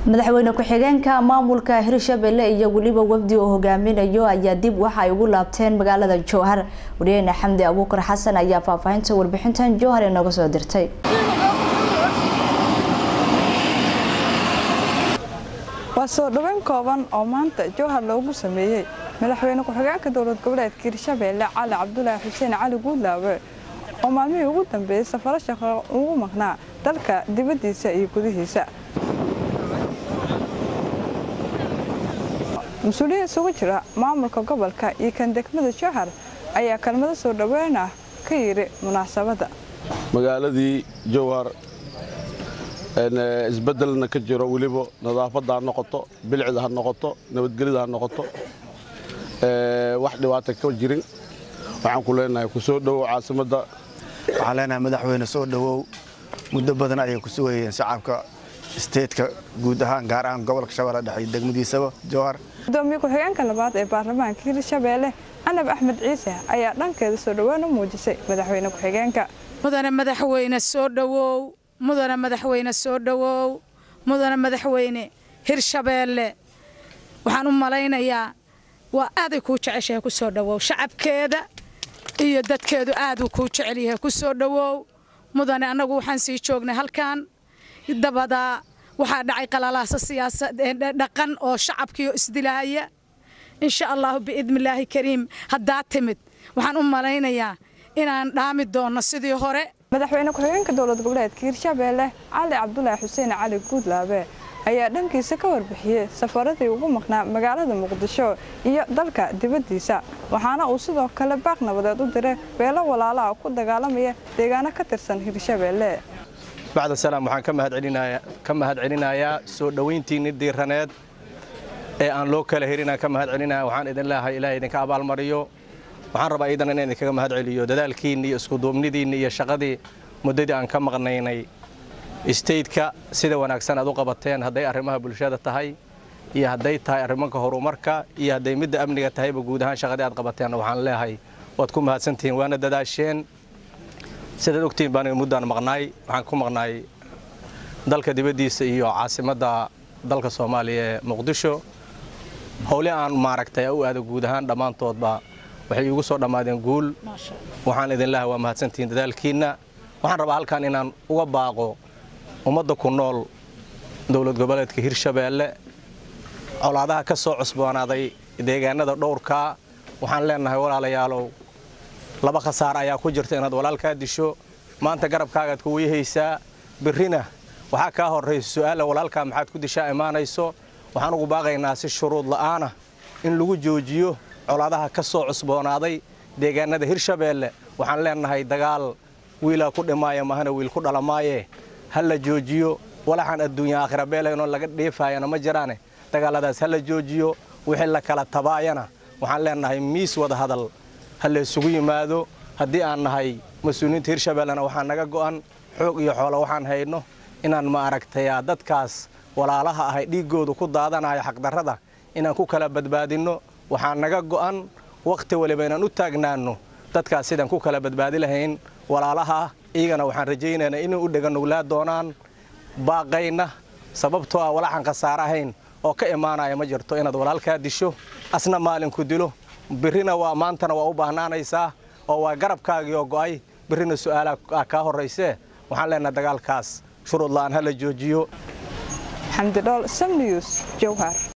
madaxweyne ku-xigeenka maamulka hirshabelle iyo weliba wafdi oo hogaaminayo ayaa dib waxa ay ugu laabteen magaalada jowhar wariyeyne xamdi abuukar xasan ayaa faahfaahinta warbixintan jowhar inooga soo dirtay waa soo dhoweyn kooban oo maanta jowhar loogu sameeyey madaxweyne ku-xigeenka dowlad goboleedka hirshabelle cali cabdulaahi xuseen cali guudlaawe oo maalmihii ugu dambeeyey safaro shaqo ugu maqnaa dalka dibaddiisa iyo gudihiisa mas-uuliyiin isugu jira maamulka gobolka iyo kan degmada jowhar ayaa kelmado soo dhoweyn ah ka yidhi munaasabadda magaaladii jowhar isbeddelna ka jiro weliba nadaafadda ha noqoto bilcida ha noqoto nabadgelyada ha noqoto wax dhibaata ka jirin waxaan ku leenahay ku soo dhowow caasimadda waxaan leenahay madaxweyne soo dhowow muddo badan ayay ku sugayeen shacabka isteedka guud ahaan gaar ahaan gobolka shabeelle dhexe iyo degmadiisaba jowhar gudoomiye ku-xigeenka labaad ee baarlamaanka hirshabeelle canab axmed ciise ayaa dhankeeda soo dhoweyn u muujisay madaxweyne ku-xigeenka mudane madaxweyne soo dhowow mudane madaxweyne soo dhowow mudane madaxweyne hirshabeelle waxaan u malaynayaa waa aaday kuu jeceshahay ku soo dhowow shacabkeeda iyo dadkeedu aaduu kuu jecel yahay ku soo dhowow mudane annagu waxaan sii joognay halkan dabadaa waxaa dhacay qalalaasa siyaasadhaqan oo shacabkiio isdilaaya insha allahu biidnillaahi kariim haddaa timid waxaan u malaynayaa inaan dhaami doonno sidii hore madaxweyne ku-xigeenka dowlad goboleedka hirshabeelle cali cabdulaahi xuseen cali guudlaabe ayaa dhankiisa ka warbixiyey safaradii ugu maqnaa magaalada muqdisho iyo dalka dibaddiisa waxaana uu sidoo kale baaq nabadeed u diray beelo walaalaha ku dagaalamaya deegaano ka tirsan hirshabeelle bacda salaam waxaan ka mahad celinayaa soo dhowayntiinni diiraneed ee aan loo kala herinaan ka mahad celinaya waxaan idin leeahay ilaah idinka abaalmariyo waxaan rabaa iidan inaan idinkaga mahad celiyo dadaalkiinni iyo iskuduubnidiinni iyo shaqadii muddadii aan ka maqnaynay istaydka sida wanaagsan aad u qabateen hadday arrimaha bulshada tahay iyo hadday tahay arrimanka horumarka iyo hadday midda amniga tahayba guud ahaan shaqadii aad qabateen waxaan leeahay waad ku mahadsantihiin waana dadaasheen sidaad ogtihiin baan muddaan maqnaay waxaan ku maqnaay dalka dibaddiisa iyo caasimadda dalka soomaaliya ee muqdisho howle aan maaragtay u aada guud ahaan dhammaantoodba waxay iigu soo dhammaadeen guul waxaan idin leehay waa mahadsantihiin dadaalkiinna waxaan rabaa halkan inaan uga baaqo ummadda ku nool dowlad goboleedka hirshabeelle colaadaha ka soo cusboonaaday deegaanada dhowrkaa waxaan leenahay walaalayaalow laba khasaar ayaa ku jirta inaad walaalkaa disho maanta garabkaagaad ku weyhaysaa birrina waxaa kaa horraysa su'aala walaalkaa maxaad ku dishaa imaanayso waxaan ugu baaqaynaa si shuruud la'aana in lagu joojiyo colaadaha ka soo cusboonaaday deegaanada hirshabeelle waxaan leenahay dagaal wiilaa ku dhimaaya mahana wiil ku dhalamaaye ha la joojiyo walaxaan adduunya aakhira beelaynoo laga dheefaayana ma jiraane dagaalladaas ha la joojiyo wixii la kala tabaayana waxaan leenahay miis wada hadal ha la isugu yimaado haddii aan nahay mas-uuliyiinta hirshabellena waxaa naga go'an xoog iyo xoolo waxaan hayno inaan ma aragtayaa dadkaas walaalaha ahay dhiiggoodu ku daadanayo xaqdarrada inaan ku kala badbaadinno waxaa naga go'an wakhti waliba inaan u taagnaanno dadkaas sidaan ku kala badbaadi lahayn walaalaha iyagana waxaan rajaynaynaa inay u dheganuglaa doonaan baaqayna sababtoo ah walaxan khasaare ahayn oo ka imaanaya ma jirto inaad walaalkaa disho asna maalinku dilo birrina waa maantana waa u baahnaanaysaa oo waa garabkaagii oo go'ay birrina su'aalaa kaa horraysee waxaan leenahay dagaalkaas shuruud la'aan ha la joojiyo xamdi dhool sam news jowhar